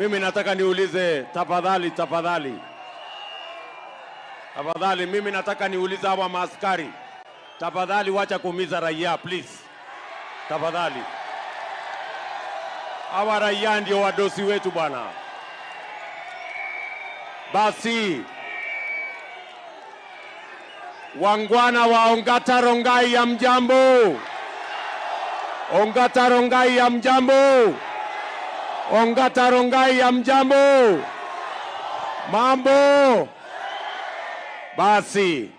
Mimi nataka niulize, tafadhali, tafadhali, tafadhali, mimi nataka niulize hawa maaskari, tafadhali, wacha kuumiza raia please, tafadhali. Hawa raia ndio wadosi wetu bwana. Basi wangwana wa Ongata Rongai ya mjambo, Ongata Rongai ya mjambo, Ongata Rongai ya mjambo, mambo. Basi